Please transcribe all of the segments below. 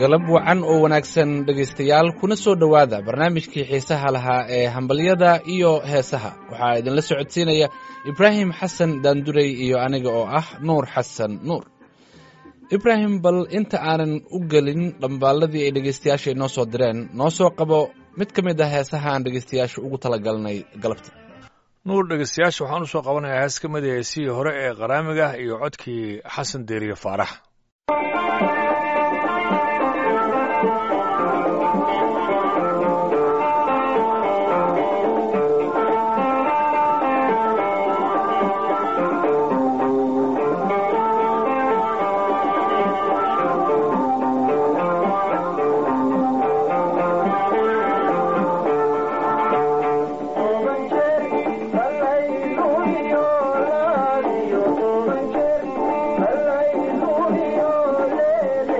galab wacan oo wanaagsan dhegaystayaal kuna soo dhowaada barnaamijkii xiisaha lahaa ee hambalyada iyo heesaha waxaa idinla socodsiinaya ibraahim xasan daandurey iyo aniga oo ah nuur xasan nuur ibraahim bal inta aanan u gelin dhambaalladii ay dhegaystayaasha inoo soo direen noo soo qabo mid ka mid ah heesaha aan dhegaystayaasha ugu talagalnay galabta nuur dhegaystayaasha waxaan usoo qabanayaa hees ka mid a heesihii hore ee qaraamiga iyo codkii xasan deeriye faarax Thank you.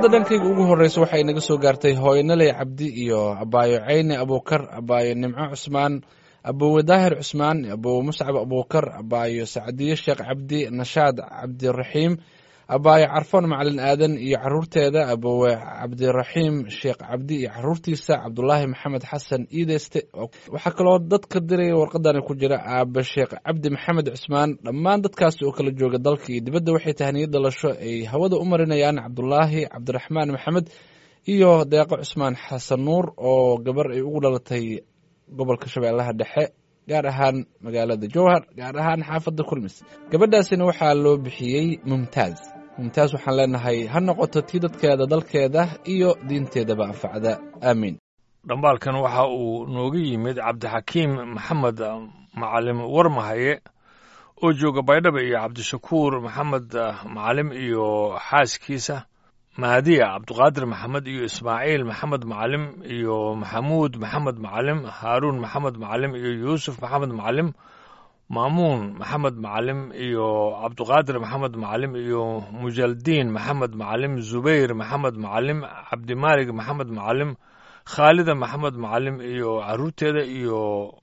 warqadda dhankayga ugu horreysa waxay naga soo gaartay hooyanaley cabdi iyo abaayo ceyne abuukar abaayo nimco cusmaan aboowe daahir cusmaan aboowe muscab abuukar abaayo sacdiye sheekh cabdi nashaad cabdiraxiim abaayo carfoon macalin aadan iyo caruurteeda aboowe cabdiraxiim sheekh cabdi iyo caruurtiisa cabdulaahi maxamed xasan iideyste waxaa kaloo dadka diraya warqadani ku jira aabe sheekh cabdi maxamed cusmaan dhammaan dadkaas oo kala jooga dalka iyo dibadda waxay tahniyad dhalasho ay hawada u marinayaan cabdulaahi cabdiraxmaan maxamed iyo deeqo cusmaan xasan nuur oo gabar ay ugu dhalatay gobolka shabeellaha dhexe gaar ahaan magaalada jowhar gaar ahaan xaafadda kulmis gabadhaasina waxaa loo bixiyey mumtaaz mumtaaz waxaan leenahay ha noqoto tii dadkeeda dalkeeda iyo diinteedaba anfacda aamiin dhambaalkan waxa uu nooga yimid cabdixakiim maxamed macalim warmahaye oo jooga baydhaba iyo cabdishakuur maxamed macalim iyo xaaskiisa mahadiya cabduqaadir maxamed iyo ismaaciil maxamed macalim iyo maxamuud maxamed macalim haaruun maxamed macalim iyo yuusuf maxamed macalim maamuun maxamed macalim iyo cabduqaadir maxamed macalim iyo mujaldiin maxamed macalim zubayr maxamed macalim cabdimaalig maxamed macalim khaalida maxamed macalim iyo caruurteeda iyo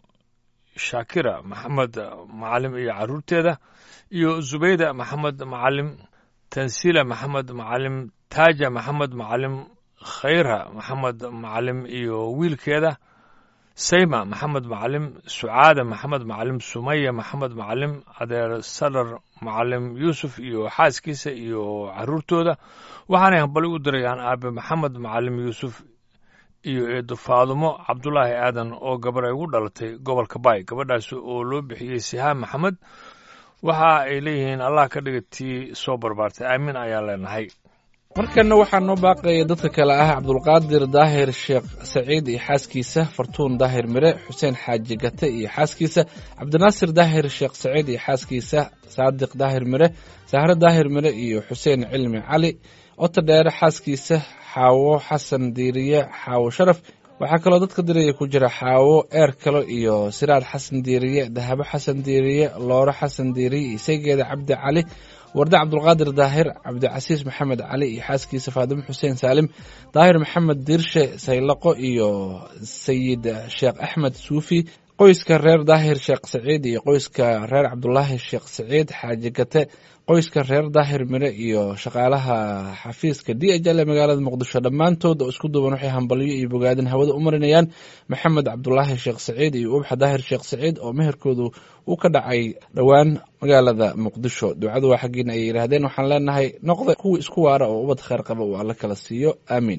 shaakira maxamed macalim iyo caruurteeda iyo zubayda maxamed macalim tansiila maxamed macalim taaja maxamed macalim khayra maxamed macalim iyo wiilkeeda sayma maxamed macalim sucaada maxamed macalim sumaya maxamed macalim adeer sadar macalim yuusuf iyo xaaskiisa iyo caruurtooda waxaanay hambali u dirayaan aabe maxamed macalim yuusuf iyo eedo faadumo cabdulaahi aadan oo gabar ay ugu dhalatay gobolka baay gabadhaas oo loo bixiyey sihaan maxamed waxa ay leeyihiin allah ka dhiga tii soo barbaartay aamin ayaan leenahay markanna waxaa noo baaqaya dadka kale ah cabdulqaadir daahir sheekh saciid iyo xaaskiisa fartuun daahir mire xuseen xaaji gate iyo xaaskiisa cabdinaasir daahir sheekh saciid iyo xaaskiisa saadiq daahir mire sahre daahir mire iyo xuseen cilmi cali ota dheere xaaskiisa xaawo xasan diiriye xaawo sharaf waxaa kaloo dadka diraya ku jira xaawo eer kalo iyo siraad xasan diiriye dahabo xasan diiriye looro xasan diiriye isageeda cabdi cali warde cabdulqaadir daahir cabdicasiis maxamed cali iyo xaaskiisa faadimo xuseen saalim daahir maxamed diirshe saylaqo iyo sayid sheekh axmed suufi qoyska reer daahir sheekh saciid iyo qoyska reer cabdulaahi sheekh saciid xaaji gate qoyska reer daahir mire iyo shaqaalaha xafiiska d h l ee magaalada muqdisho dhammaantood oo isku duuban waxay hambalyo iyo bogaadin hawada u marinayaan maxamed cabdulaahi sheekh saciid iyo ubxa daahir sheekh saciid oo meherkoodu uu ka dhacay dhowaan magaalada muqdisho ducadu waa xaggiina ay yidhaahdeen waxaan leenahay noqda kuwa isku waara oo ubad kheyr qaba uu alla kala siiyo aamiin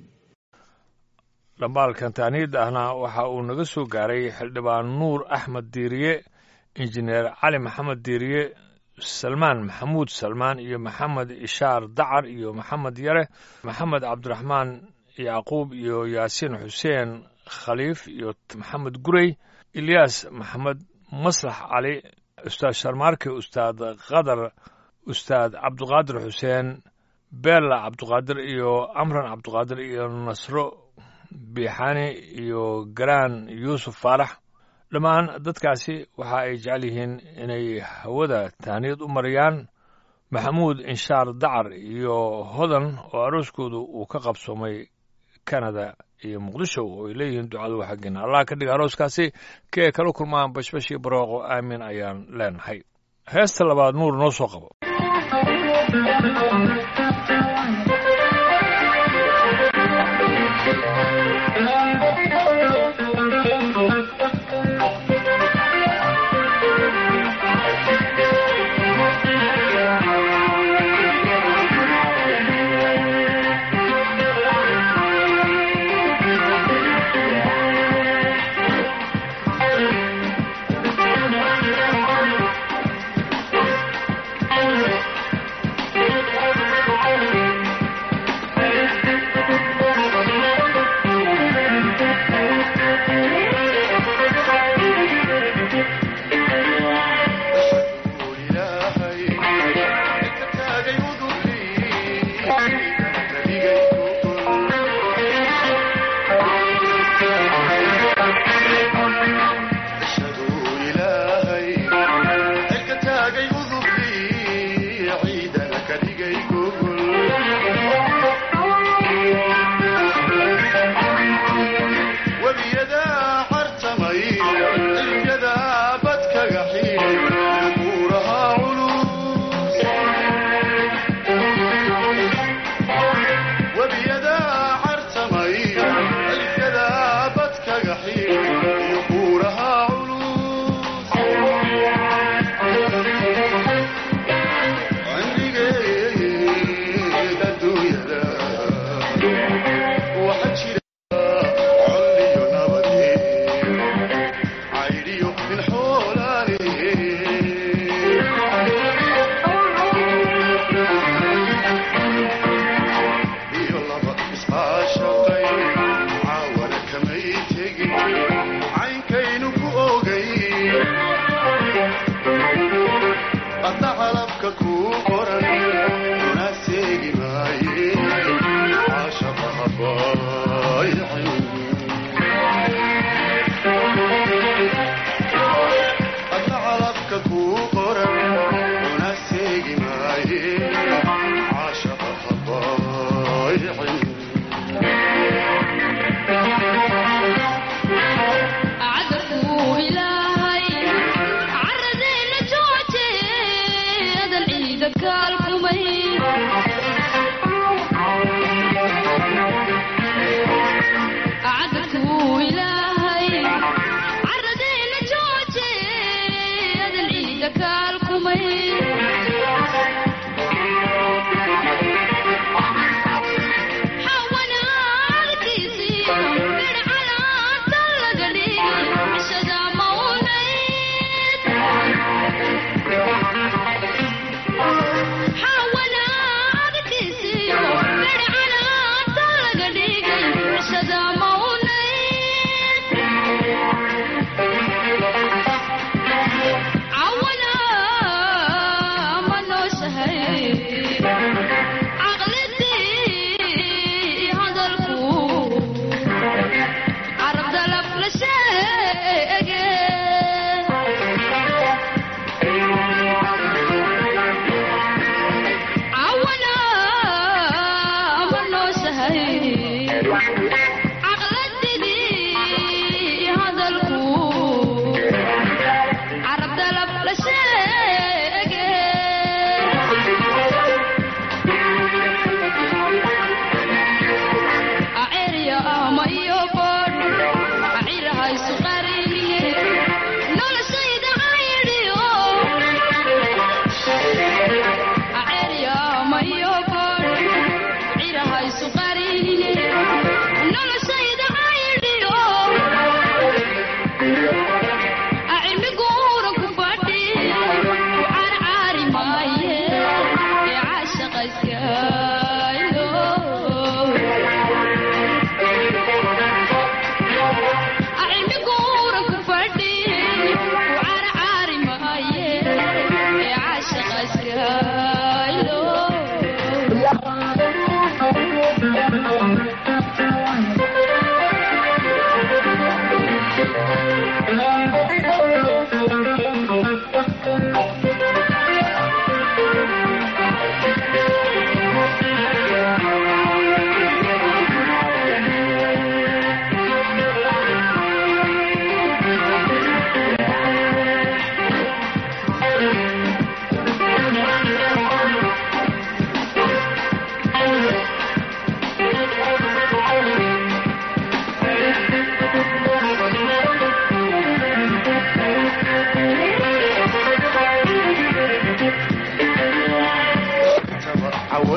dhambaalkan taaniid ahna waxa uu naga soo gaaray xildhibaan nuur axmed diiriye injineer cali maxamed diiriye salmaan maxamuud salmaan iyo maxamed ishaar dacar iyo maxamed yare maxamed cabdiraxmaan yacquub iyo yaasiin xuseen khaliif iyo maxamed gurey ilyaas maxamed maslax cali ustaad sharmaarke ustaad qadar ustaad cabduqaadir xuseen beella cabduqaadir iyo amran cabduqaadir iyo nasro biixani iyo garaan yuusuf faarax dhammaan dadkaasi waxa ay jecel yihiin inay hawada tahniyad u mariyaan maxamuud inshaar dacar iyo hodan oo arooskoodu uu ka qabsoomay kanada iyo muqdisho oo ay leeyihiin ducadu waa xaggeena allah ka dhiga arooskaasi ka ay kala kulmaan bashbashii barooqo aamin ayaan leenahay heesta labaad nuur noo soo qabo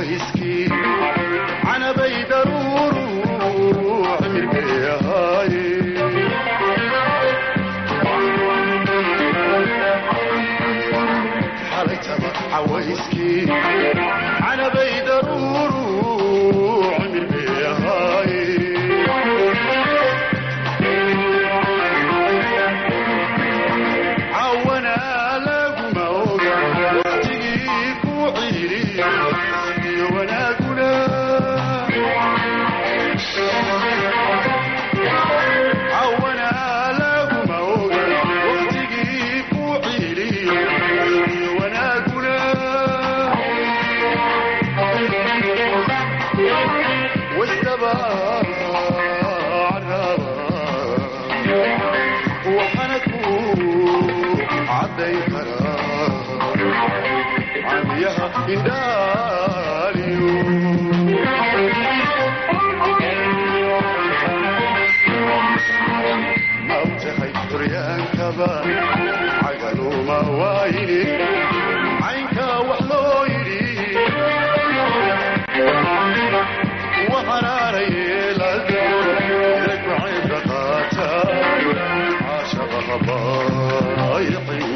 cawayskii canabay daruuru cirbay ahaaye xalaytaba cawayskii canabay daruuru cirbay ahaaye cawana laguma oga waqtigii ku ciiriyo iyo wanaaguna cawana laguma oga waqtigii ku ciiriyo iyo wanaaguna wasdaba waxaana ku cadday karaa camiyaha indhaaliyo ma ogtahay duryaankaba cagaluma waayini caynka wax loo yidhi waxanaana yeelada ragcayda qaata caashaqa habaayicin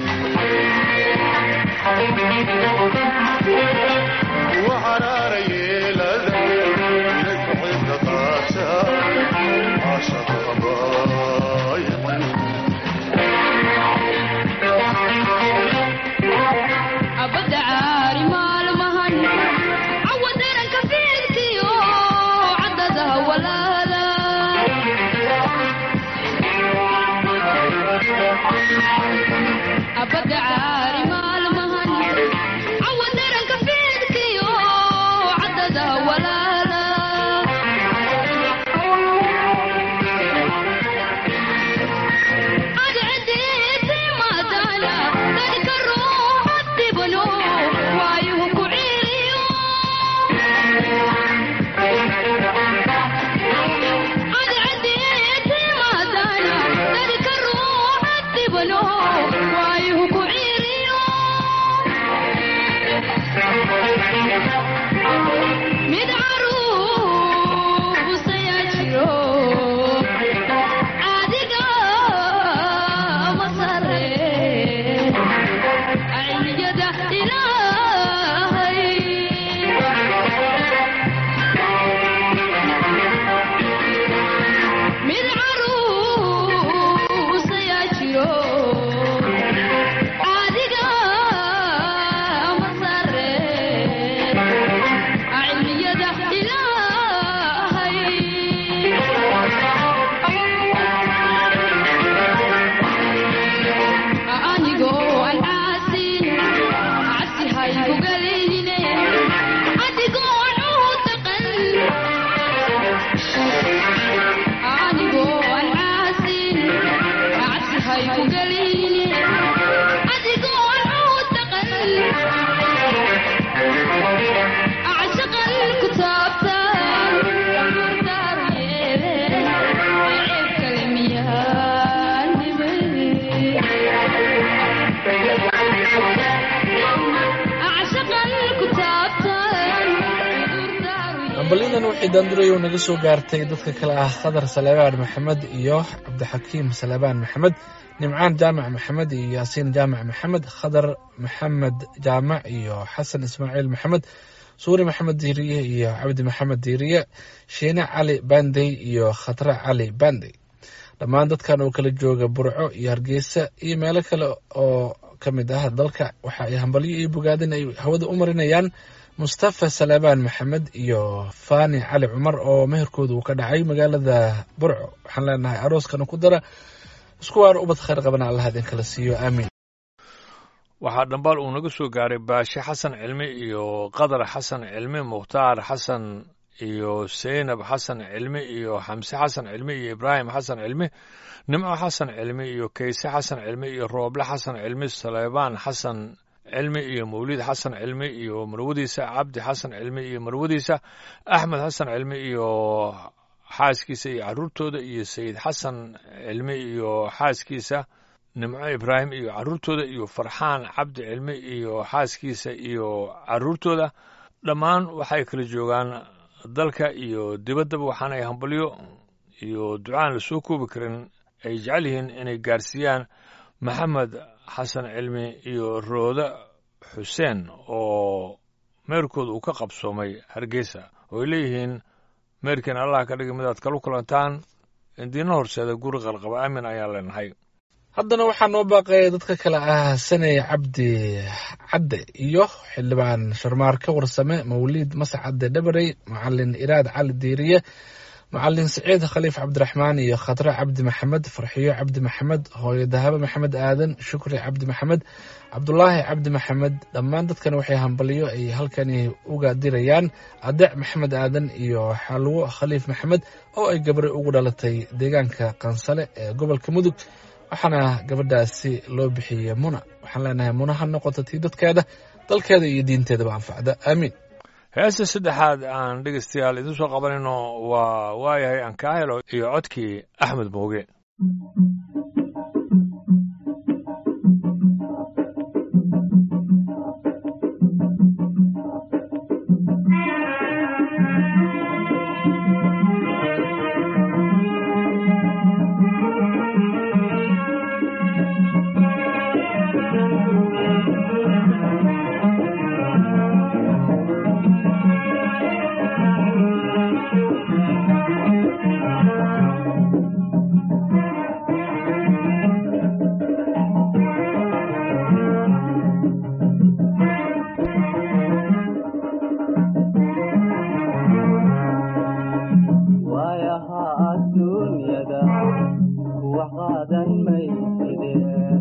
waxanaana yeelada ragcayda qaata caashaqa habaayicin abada caari maalmahan cawa daranka fiidkiyo cadada walaala abada caari maalmahan cawa daranka fiidkiyo cadada walaala mid caruusayaa jiro adiga masare ayniyada ilaahay mid caruusayaa jiro adiga masare cilmiyada ilaahay anigoo aan caasin cabsi haygu galayne adigoo aan u taqan anigoo aan caasin cabsi haygu galayne adigoo aan u taqan acshaqan ku taabtan gurdaaru yeele ceeb kale miyaan acshaqan ku taabtan gurdaaru hambalyadan waxay daandurayow naga soo gaartay dadka kale ah khadar saleebaan maxamed iyo cabdixakiim saleebaan maxamed nimcaan jaamac maxamed iyo yaasiin jaamac maxamed khadar maxamed jaamac iyo xasan ismaaciil maxamed suuri maxamed diiriye iyo cabdi maxamed diiriye shiine cali bandey iyo khatre cali bandey dhammaan dadkan oo kala jooga burco iyo hargeysa iyo meelo kale oo ka mid ah dalka waxa ay hambalyo iyo bogaadin ay hawada u marinayaan mustafa saleebaan maxamed iyo fani cali cumar oo meherkooda uu ka dhacay magaalada burco waxaan leenahay arooskana ku dara isku waar ubad khayr qabana allah idin kala siiyo aamiin waxaa dhambaal uu naga soo gaaray baashe xasan cilmi iyo qadar xasan cilmi mukhtaar xasan iyo seynab xasan cilmi iyo xamse xasan cilmi iyo ibraahim xasan cilmi nimco xasan cilmi iyo kayse xasan cilmi iyo rooble xasan cilmi saleybaan xasan cilmi iyo mawlid xasan cilmi iyo marwadiisa cabdi xasan cilmi iyo marwadiisa axmed xasan cilmi iyo xaaskiisa iyo caruurtooda iyo sayid xasan cilmi iyo xaaskiisa nimco ibraahim iyo caruurtooda iyo farxaan cabdi cilmi iyo xaaskiisa iyo caruurtooda dhammaan waxay kala joogaan dalka iyo dibaddaba waxaana ay hambalyo iyo ducaan la soo koobi karin ay jecel yihiin inay gaarsiiyaan maxamed xasan cilmi iyo roode xuseen oo meerkooda uu ka qabsoomay hargeysa oo ay leeyihiin meerkiin allah ka dhigi midaad kalu kulantaan indiina horseeda guri qalqaba aamin ayaan leenahay haddana waxaa noo baaqaya dadka kale ah saney cabdi cadde iyo xildhibaan sharmaarke warsame mawliid mascadde dhabarey macalin iraad cali diiriye macalin siciid khaliif cabdiraxmaan iyo khadre cabdi maxamed farxiyo cabdi maxamed hooyo dahabe maxamed aadan shukri cabdi maxamed cabdulaahi cabdi maxamed dhammaan dadkan waxay hambalyo ay halkani uga dirayaan adeec maxamed aadan iyo xalwo khaliif maxamed oo ay gabri ugu dhalatay deegaanka qansale ee gobolka mudug waxaana gabadhaasi loo bixiyey muna waxaan leenahay muna ha noqoto tii dadkeeda dalkeeda iyo diinteedaba anfacda aamiin heesta saddexaad aan dhegaystayaal idin soo qabanayno waa waayahay aan kaa helo iyo codkii axmed mooge waayaha adduunyada wax qaadan mayside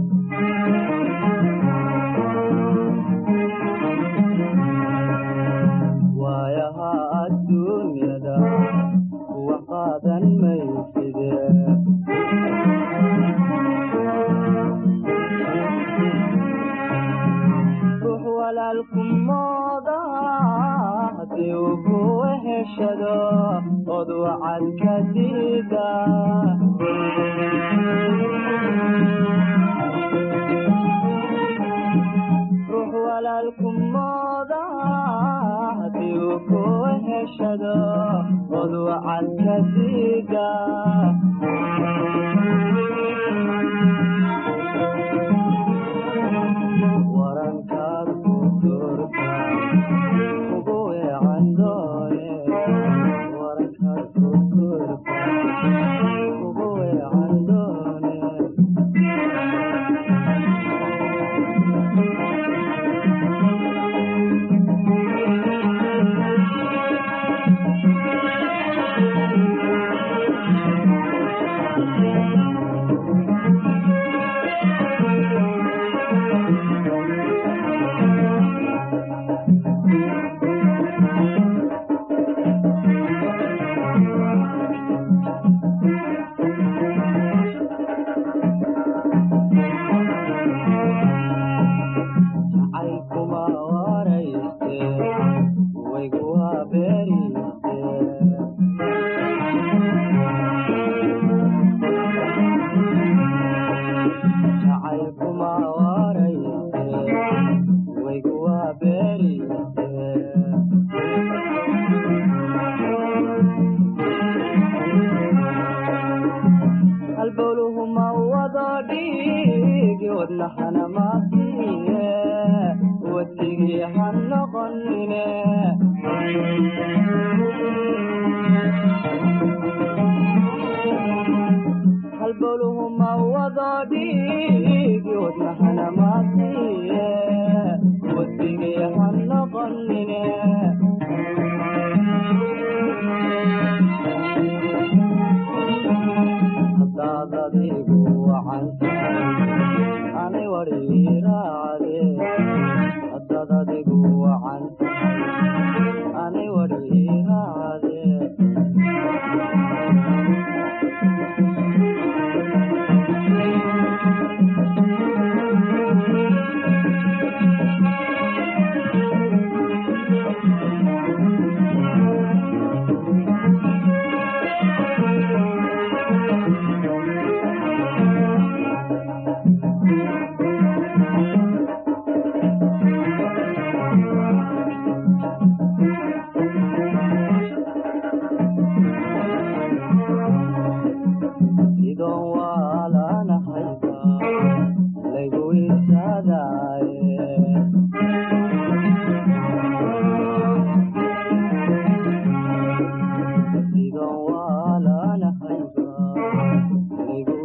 waayaha adduunyada wax qaadan mayside ruux walaalku mooda haddii uu ku heshado od wacad ka diida ruux walaalku mooda haddii uu ku heshado od wacad ka diida warankaad ku doorta ugu weecan doone warankaad ku doorta ugu weecan doone jacaylkuma warayste waygu waa beeriste jacaylkuma warayste waygu waa beeriste halbowluhuma wado dhiigi wadnahana maasiye wadigii ha noqonine halbowluhuma wado dhiigi wadnahana maasiye wadigii ha noqonine hadaad adigu wacantahay ani wadhiiraacde hadaad adigu wacantahay ani wadhiiraacde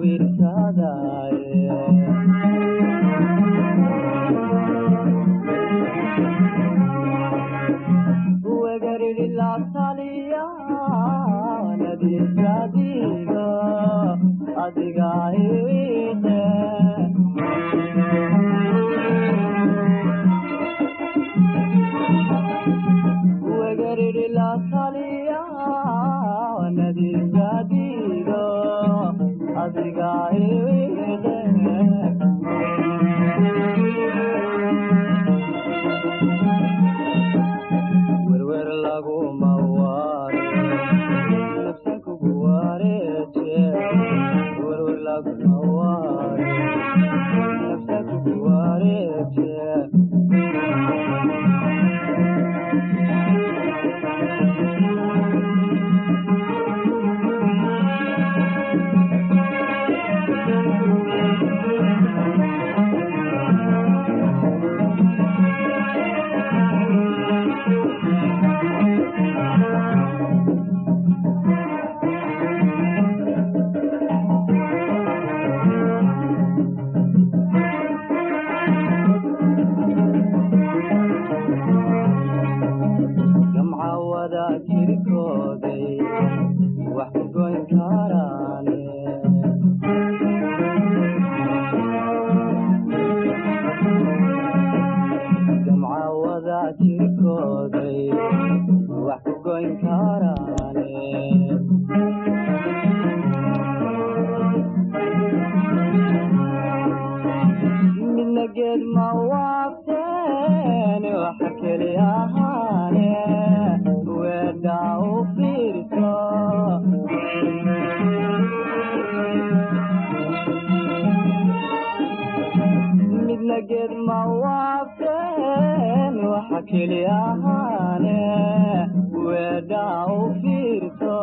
adiga iwiide wegariri la taliya nadiigadiido adiga iwiide werwer laguma waare nafsan kugu waareeje werwer laguma waare nafsan kugu waareeje gamca wada jirkooday wax ku goyn karaane gamca wada jirkooday wax ku goyn karaane midna geed ma waafteen waxa keli ahaane weedha u fiirso midna geed ma waafteen waxa keli ahaane weedha u fiirso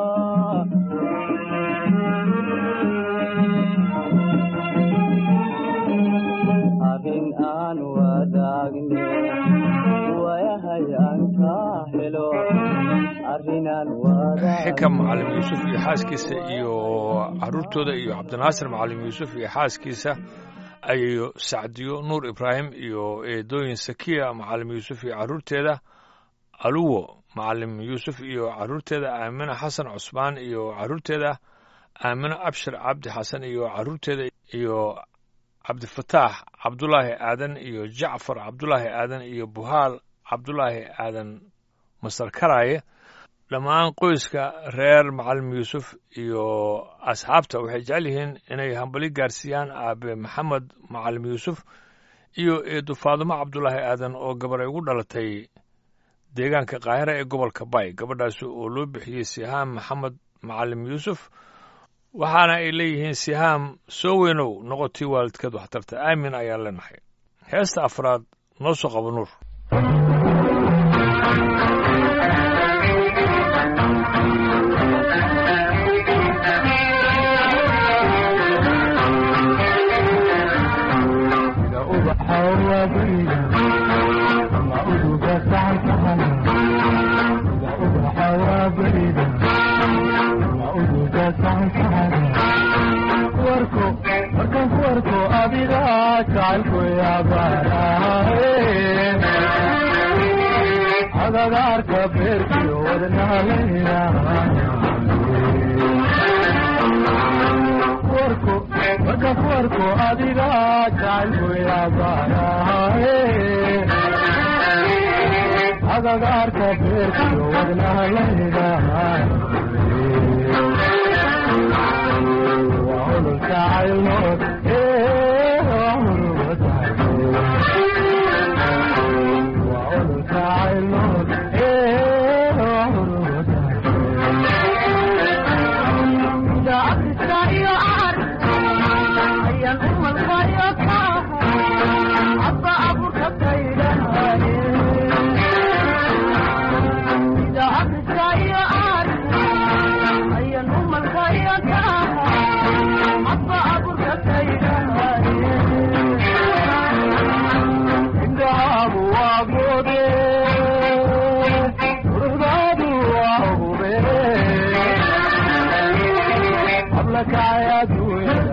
arrin aan wadaagne wayahay aan ka helo arrin aan xikam wadaagn macalin yuusuf iyo xaaskiisa iyo caruurtooda iyo cabdinaasir macalin yuusuf iyo xaaskiisa ayayo sacdiyo nuur ibraahim iyo eedooyin sakiya macalin yuusuf iyo caruurteeda aluwo macalin yuusuf iyo caruurteeda aamina xasan cusmaan iyo caruurteeda aamina abshir cabdi xasan iyo caruurteeda iyo cabdifataax cabdulaahi aadan iyo jacfar cabdulaahi aadan iyo buhaal cabdulaahi aadan masar karaaye dhammaan qoyska reer macalin yuusuf iyo asxaabta waxay jecel yihiin inay hambali gaarsiiyaan aabe maxamed macalin yuusuf iyo eedu faadumo cabdulaahi aadan oo gabar ay ugu dhalatay deegaanka qaahira ee gobolka bay gabadhaasi oo loo bixiyey sihaam maxamed macalin yuusuf waxaana ay leeyihiin sihaam soo weynow noqotii waalidkeed waxtarta aamin ayaan leenahay heesta afraad noo soo qabo nuur sida ubaxa waabariga ama uduga saxansaxan sida ubaxa waabariga ama uduga saxansaxan warko markaan ku arko adiga jacaylku yaabarae agagaarka beerkiyo wadnahalayna warko markaan ku arko adiga jacaylku yaabarae agagaarka beerkiyo wadnahalayna waa ololka caylnood ee waa ololka waa ololka caylnood ee waa ololka indhahaagu waa goode quruxdaadu waa hube habla kacay adduunyada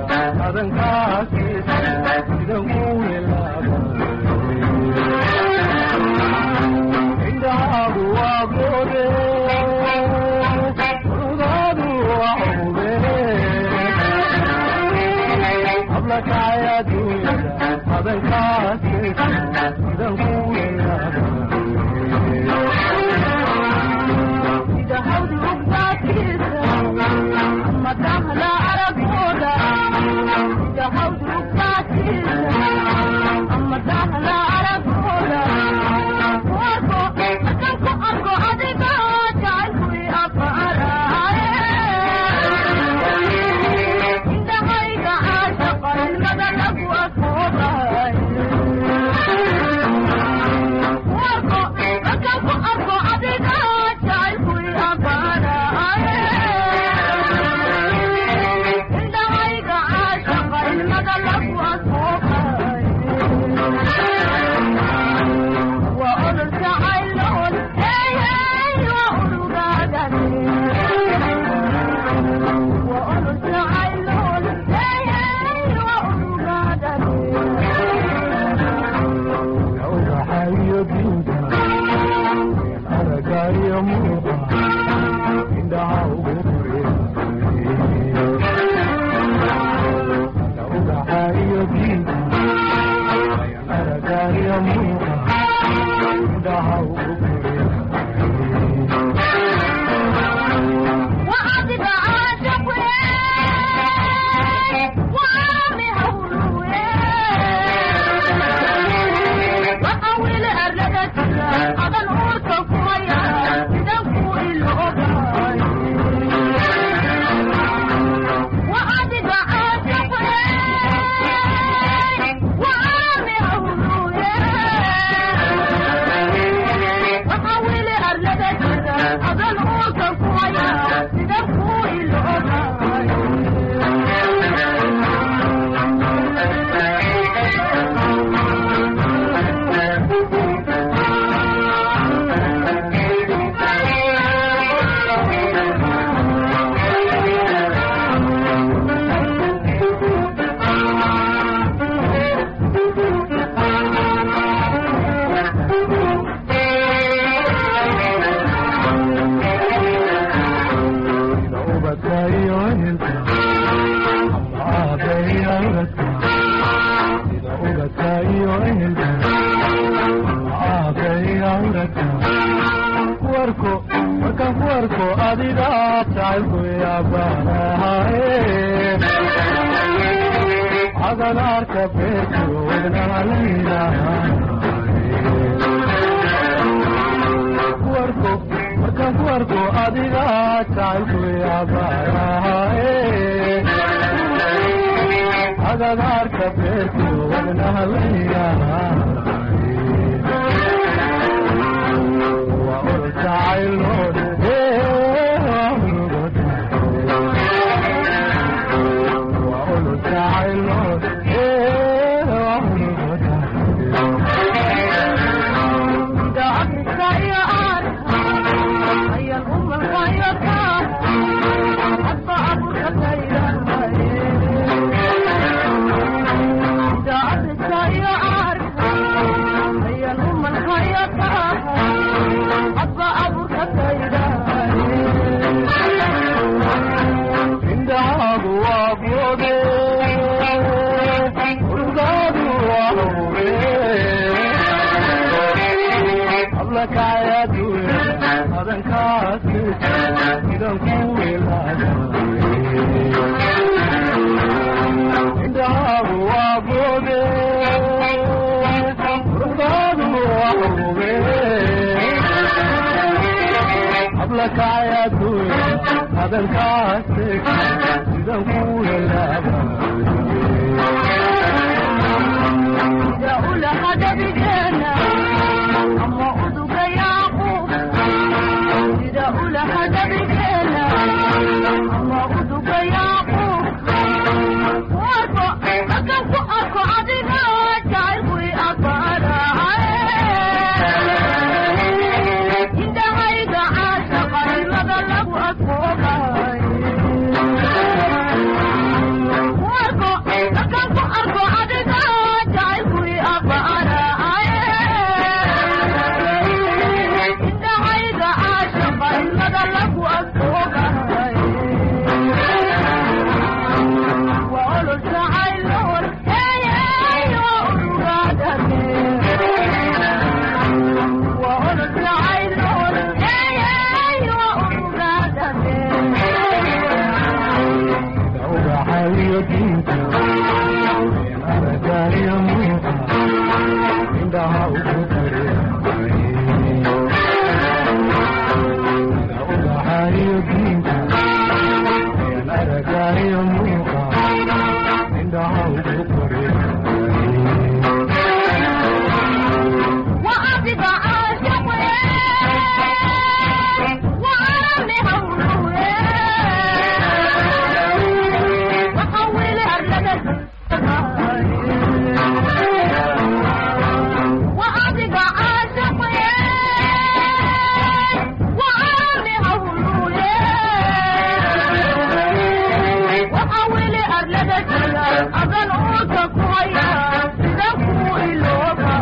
Thank you. iyo diinta aragaayo muinka indhaha ugu ubaxayo diinta aragaayo muinka indhaha ugu koreeya وأبقى عاشق وعامي هوله وحول أرلدك وأبقى عاشق وعامي هوله وحول أرلدك أظن أوتك ويا سدكوا إلوك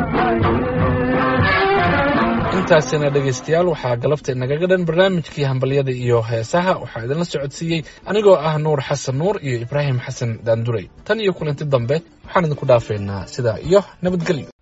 intaasina dhegaystayaal waxaa galabta inagaga dhan barnaamijkii hambalyada iyo heesaha waxaa idinla socodsiiyey anigoo ah nuur xasan nuur iyo ibraahim xasan daanduray tan iyo kulanti dambe waxaan idinku dhaafeynaa sidaa iyo nabadgelyo